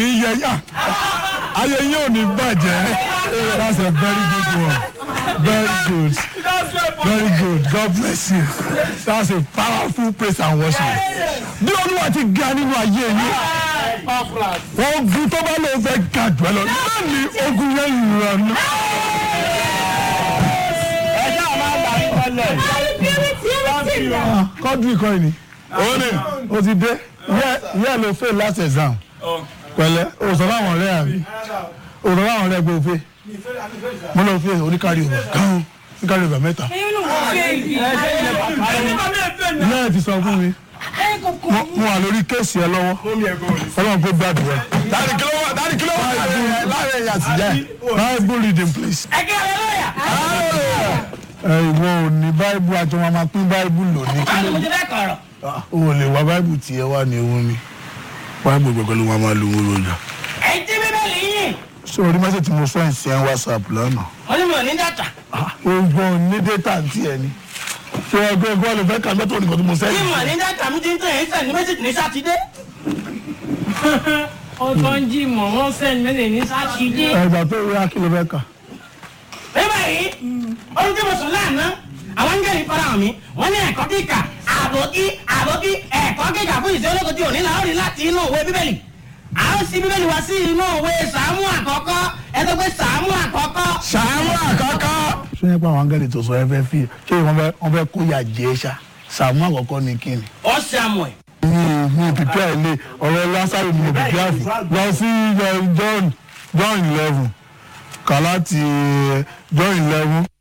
ní yẹ yá ayé yín ò ní bàjẹ́ that's a very good one very good very good God bless you that's a powerful praise and worship bí olúwa ti ga nínú ayé yín ogun tó bá lóun fẹ́ ga jù ẹ lọ lónìí ogun yẹn ìrànú. ẹjọ́ máa gbà yín tẹ́lẹ̀. kọ́dù ìkọ́ ni òun ni. o ti dé yẹ́ ló fail last exam pẹ̀lẹ́ o sọ fáwọn ọ̀rẹ́ àbí o sọ fáwọn ọ̀rẹ́ gbé o fail mo lọ fail oníkárí ọba gan oníkárí ọba mẹ́ta ilé ẹ̀ ti sọ fún mi mo- mo wà lórí kéèsì ẹ lọ́wọ́ ọlọ́run kó gbàdúrà dáàdi kí ló wà dáàdi kí ló wà láàrin ẹ̀yà sí jẹ́. bible reading please ẹgbẹ́ rẹ lọ́yà. ẹ ìwọ ò ní bible àti wọn máa pín bible lónìí báwo ni mo ti fẹ́ kọ̀rọ̀. o ò lè wá bible tiẹ̀ wá ní ewu ni bible gbẹgbẹ ló máa máa lu owó lójà ẹ̀yin tí bíbélì yín. sórí mẹ́sẹ̀ tí mo sọ ẹ̀ sí ẹ̀ whatsapp lánàá. wọ́n ní mi ò ní dàtà. ogun ní data ti ẹ ni ṣé ẹgbẹ́ ẹgbẹ́ ọ̀lẹ́ fẹ́ kà mẹ́tò nìkan tí mo bí sẹ́yìn. mo ní dàtà mi ti ń tẹ̀ ẹ́ sẹ́ni méjì ní sátidé. ọjọ́ ń jí mọ̀ wọ́n sẹ́ni mẹ́lẹ̀ ní sátidé. ẹgbà tó rí akíló fẹ́ kà. bíbá yìí ohun tí mo sùn lánàá àwọn ń gẹ̀rì fara hàn mí wọ́n ní ẹ̀kọ́ kíkà àbòkí àbòkí ẹ̀kọ́ kíkà fún ìṣe ológun tí ò ní la ó rí láti inú òwe bíbélì a ó sí bíbélì wá sí inú òwe sàámù àkọ́kọ́ ẹ tó pé sàámù àkọ́kọ́. sàmú àkọ́kọ́. ṣé nípa àwọn angẹ́lì tó sọ ẹ fẹ́ fi ṣé wọ́n fẹ́ wọ́n fẹ́ kó yà jẹ́ ṣá sàmú àkọ́kọ́ ni kí ni. ó Samuel. mi mi pípẹ́ ilé ọ̀rọ̀ lásàrò mi pípẹ́ àfọ̀ lọ sí eh, John John eleven kà láti eh, John eleven